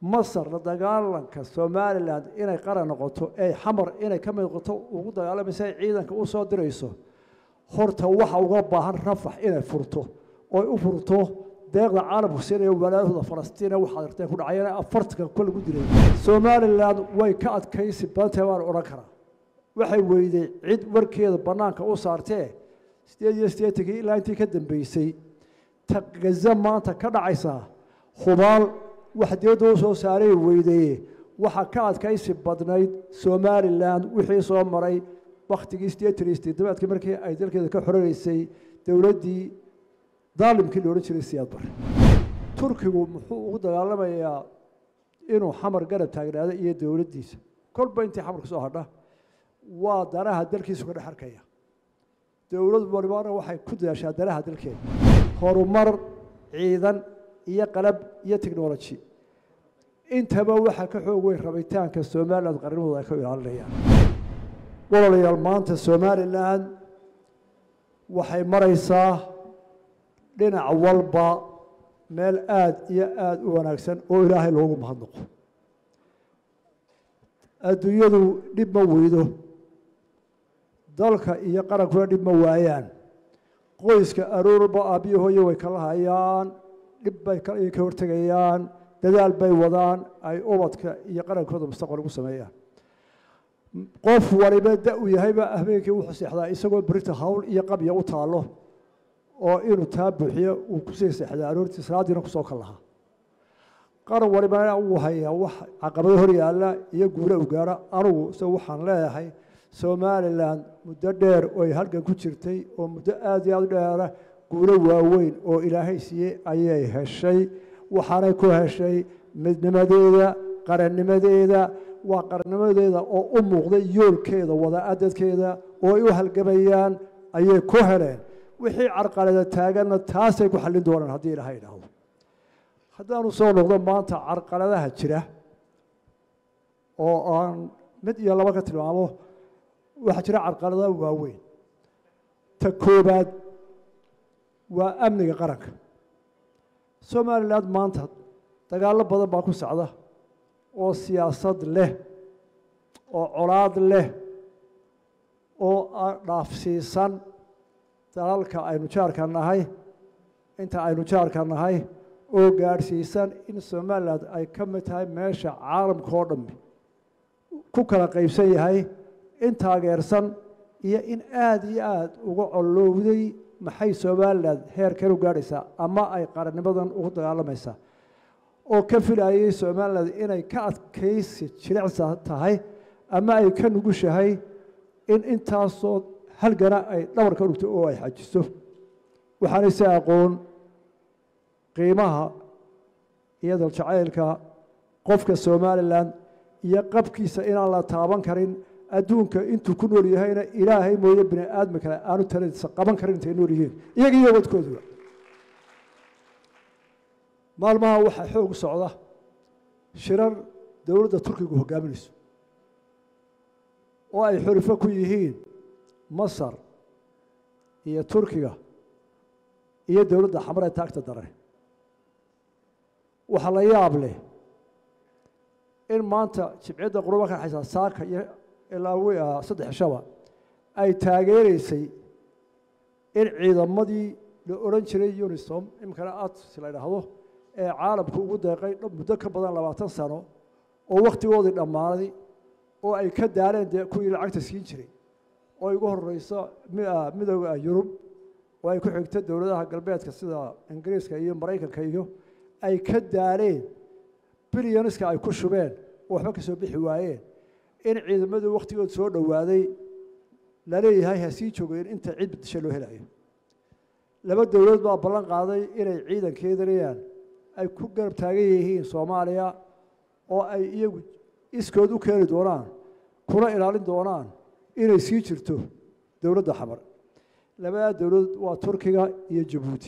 masar la dagaalanka somalilan inay qaran noqoto ee xamar inay ka mid noqoto ugu dagaalamaysa ay ciidanka u soo dirayso horta waxa uga baahan rafax inay furto oy u furto deeqda caalamku siinaya walaalahooda falastiina waxaad arteen ku dhacayana afartanka kol lagu dilay somalilan way ka adkaysi badantahay waan odhan karaa waxay weyday cid warkeeda bannaanka u saartee sideed iyo siddeetankii ilaa intii ka dambeysay taqgaza maanta ka dhacaysaa hubaal wax dibadda u soo saaray weydeeye waxaa ka adkaysi badnayd somalilan wixii soo maray waktigii siddeetan iyo siddeedabaadkii markii ay dalkeeda ka xoreysay dowladdii daalimkii la odhan jiray siyaad bare turkigu muxuu ugu dagaalamayaa inuu xamar garab taagnaado iyo dowladdiisa kolba intii xamar ka soo hadha waa danaha dalkiisu ka dhex arkaya dowlad walibana waxay ku dadaashaa danaha dalkeeda horumar ciidan iyo qalab iyo technology intaba waxaa ka xoog weyn rabitaanka somalilan qarnimooda ay ka ilaalinayaan walaalayaal maanta somalilan waxay maraysaa dhinac walba meel aada iyo aada u wanaagsan oo ilaahay loogu mahadnaqo adduunyadu dhib ma weydo dalka iyo qarankuna dhib ma waayaan qoyska aroorba aabbiyo hooye way kala hayaan dhib bay ka hortegayaan dadaal bay wadaan ay ubadka iyo qarankooda mustaqbal ugu sameeyaan qof waliba da u yahayba habeenkii wuxuu seexdaa isagoo berita hawl iyo qabya u taalo oo inuu taa buuxiyo uu kusii seexdaa aroortii salaadiina kusoo kal lahaa qaran walibana uu hayaa wax caqabado hor yaalla iyo guula u gaara anugu se waxaan leeyahay somalilan muddo dheer oy halgan ku jirtay oo muddo aada iyo aada u dheera guulo waaweyn oo ilaahay siiyey ayay heshay waxaanay ku heshay midnimadeeda qarannimadeeda waa qarannimadeeda oo u muuqday yoolkeeda wadaadadkeeda oo ay u halgamayaan ayay ku heleen wixii carqalada taaganna taasay ku xallin doonaan haddii ilaahay idhaahdo haddaanu soo noqdo maanta carqaladaha jira oo aan mid iyo laba ka tilmaamo waxaa jira carqalada waaweyn ta koobaad waa amniga qaranka somalilan maanta dagaallo badan baa ku socda oo siyaasad leh oo colaad leh oo dhaafsiisan dalalka aynu jaarka nahay inta aynu jaarka nahay oo gaadhsiisan in somalilan ay ka mid tahay meesha caalamka oo dhammi ku kala qaybsan yahay in taageersan iyo in aada iyo aada uga colowday maxay somalilan heerkan u gaadhaysaa ama ay qarannimadan ugu dagaalamaysaa oo ka filayay somalilan inay ka adkaysi jilicsa tahay ama ay ka nugushahay in intaasoo halgana ay dhabar ka dhugto oo ay xajiso waxaanay si aqoon qiimaha iyo daljacaylka qofka somalilan iyo qabkiisa inaan la taaban karin adduunka intuu ku nool yahayna ilaahay mooye bini aadmi kale aanu taladiisa qaban karin intay nool yihiin iyaga iyo wadkooduba maalmaha waxaa xoog socda shirar dowladda turkigu hogaaminayso oo ay xulifo ku yihiin masar iyo turkiga iyo dowladda xamar ee taagta dare waxaa la yaab leh in maanta jibciyadda quruba ka dhexaysa saaka iyo ilaa saddex shaba ay taageereysay in ciidamadii la odhan jiray unisom iminkana ats la ydhaahdo ee caalamku ugu deeqay muddo ka badan labaatan sano oo wakhtigoodii dhammaaday oo ay ka daaleen dee kuwii lacagta siin jiray oo igu horeyso midooda yurub oo ay ku xigto dowladaha galbeedka sida ingiriiska iyo maraykanka iyo ay ka daaleen bilyaniska ay ku shubeen oo waxba ka soo bixi waayeen in ciidamadii wakhtigood soo dhowaaday laleeyahay ha sii joogeen inta cid bedisha loo helayo laba dowladood baa ballan qaaday inay ciidankeedanayaan ay ku garab taagan yihiin soomaaliya oo ay iyagu iskood u keeni doonaan kuna ilaalin doonaan inay sii jirto dowladda xamar labadaa dowladood waa turkiga iyo jabuuti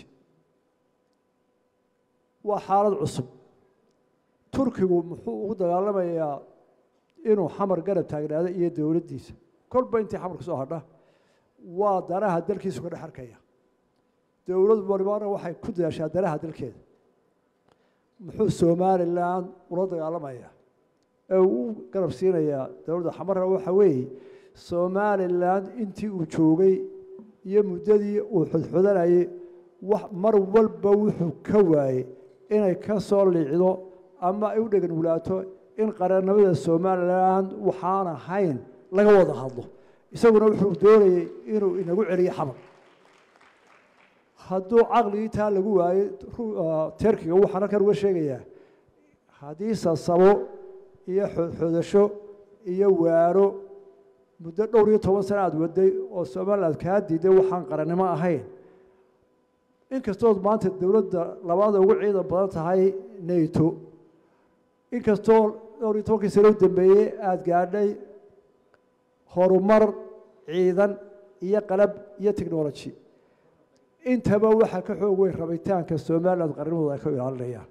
waa xaalad cusub turkigu muxuu ugu dagaalamayaa inuu xamar garab taagnaado iyo dowladdiisa kolba intii xamar ka soo hadha waa danaha dalkiisu ka dhex arkaya dowlad walibana waxay ku dadaashaa danaha dalkeeda muxuu somalilan ula dagaalamaya ee uu u garab siinayaa dowladda xamarna waxa weeye somalilan intii uu joogay iyo muddadii uu xudxudanayay wax mar walba wuxuu ka waayey inay ka soo liicdo ama ay u dhegan wulaato in qarannimada somalilan waxaan ahayn laga wada hadlo isaguna wuxuu doonayey inuu inagu celiyo xamar hadduu caqligii taa lagu waayey terkiga waxaan halkan uga sheegayaa haddii sasabo iyo xodxodasho iyo waaro muddo dhowr iyo toban sana aada waday oo somaliland kaa diiday waxaan qarannimo ahayn inkastood maanta dowladda labaada ugu ciidan badan tahay nato inkastoo dhowr iyo tobankii sano u dambeeyey aada gaadhay horumar ciidan iyo qalab iyo technology intaba waxaa ka xoog weyn rabitaanka somaliland qarnimooda ay ka ilaalinayaan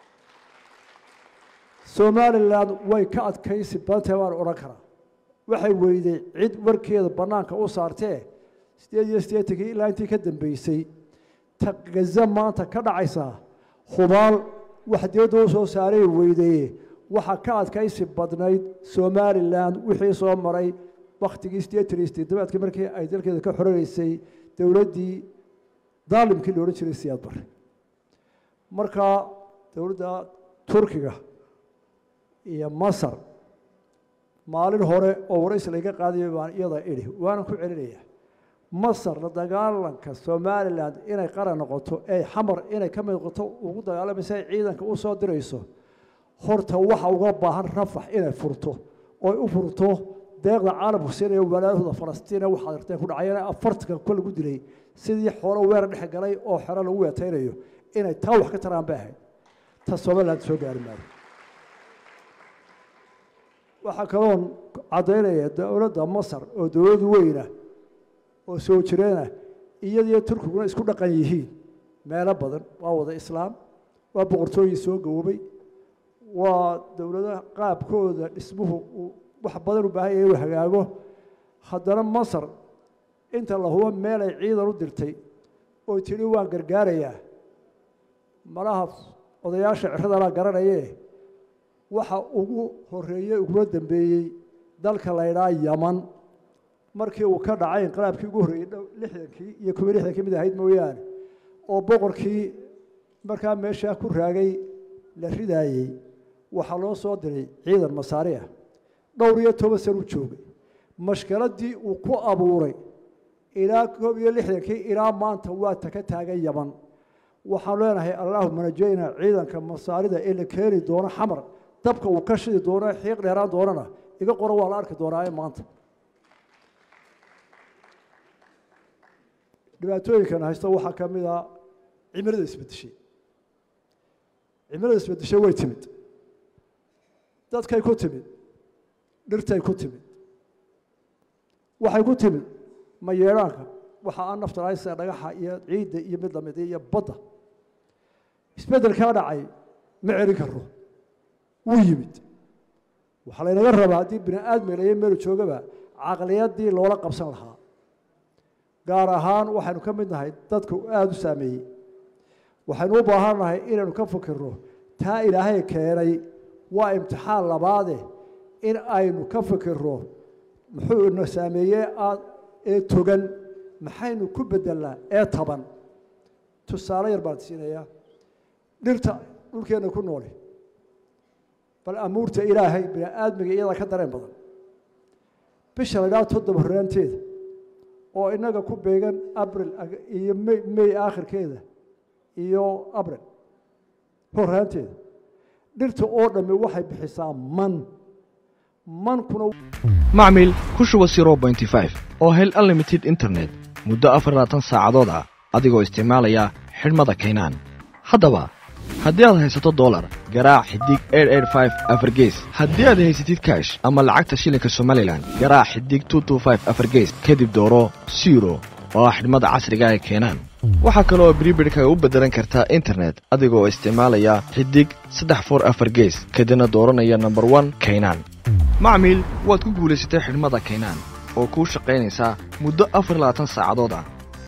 somaliland way ka adkaysi badantahay waan odhan karaa waxay weyday cid warkeeda bannaanka u saartee sideed iyo siddeetankii ilaa intii ka dambeysay taqgaza maanta ka dhacaysaa hubaal wax dibadda u soo saaray weydaye waxaa ka adkaysi badnayd somalilan wixii soo maray wakhtigii siddeetan iyo siddeedabaadkii markii ay dalkeeda ka xoreysay dowladdii daalimkii la odhan jiray siyaad bare markaa dowladda turkiga iyo masar maalin hore oo warays layga qaadayo baan iyada idhi waanan ku celinayaa masar la dagaalanka somalilan inay qaran noqoto ee xamar inay ka mid noqoto ugu dagaalamaysa ay ciidanka u soo dirayso horta waxa uga baahan rafax inay furto oy u furto deeqda caalamku siinaya walaalahooda falastiina waxaad arteen ku dhacayana afartanka kol lagu dilay sidii xoolo weerar dhex galay oo xero lagu weetaynayo inay taa wax ka taraan bay ahayd ta somaliland soo gaari maayo waxaa kaloon caddaynaya dowladda masar oo dowlad weyna oo soo jireena iyadiyo turkiguna isku dhaqan yihiin meelo badan waa wada islaam waa boqortooyin soo gaboobay waa dowladaha qaabkooda dhismuhu uu wax badan u baahan yahay inuu hagaago haddana masar inta la hubo meelay ciidan u dirtay oo tidhi waan gargaarayaa malaha odayaasha ciradalaa garanayee waxa ugu horeeyey uguna dambeeyey dalka la ydhaa yaman markii uu ka dhacay inqilaabkii ugu horreeyey lixdankii iyo kuwa lixdankii mid ahayd mooyaane oo boqorkii markaa meeshaa ku raagay la ridaayey waxaa loo soo diray ciidan masaari ah dhowr iyo toban san u joogay mashkaladii uu ku abuuray ilaa koob iyo lixdankii ilaa maanta waa taka taagan yaman waxaan leenahay allaahuma najayna ciidanka masaarida ee la keeni doono xamar dabka uu ka shidi doono xiiq dheeraan doonana iga qoro waa la arki doonaaye maanta dhibaatooyinkan haysta waxaa ka mid a cimilada isbedeshay cimilada isbedeshay way timid dadkay ku timid dhirtay ku timid waxay ku timid mayeedhaanka waxa aan naftaraysa dhagaxa iyo ciidda iyo mid lamid iyo badda isbeddelkaa dhacay ma celin karo wuu yimid waxaa laynaga rabaa haddii bini aadmi layo meelu joogaba caqliyaddii loola qabsan lahaa gaar ahaan waxaynu ka mid nahay dadka aada u saameeyey waxaynu u baahan nahay inaynu ka fikirno taa ilaahay keenay waa imtixaan labaade in aynu ka fikirno muxuu ina saameeyey ee togan maxaynu ku bedelnaa ee taban tusaale yar baan siinayaa dhirta dhulkeenna ku nooli bal amuurta ilaahay bini aadmiga iyadaa ka dareen badan bisha la dhaha toddoba horaanteeda oo inaga ku beegan abril iyo may may aakhirkeeda iyo abril horaanteeda dhirta oo dhammi waxay bixisaa man mankuna macmil ku shuba oo hel unlimited internet muddo afar labaatan saacadood ah adigoo isticmaalaya xidhmada kaynaan haddaba haddii aad haysato dolar garaac xidig afargees haddii aad haysatid kaash ama lacagta shilinka somalilan garaac xidig afargees kadib dooro siro oo ah xidhmada casriga ee keenaan waxaa kale oo bribidhkaga u beddelan kartaa internet adigoo isticmaalaya xidig saddex for afar gees kadibna dooranaya nomber one kaynaan macmiil waad ku guulaysatay xidhmada kaynaan oo kuu shaqaynaysaa muddo afar labaatan saacadood ah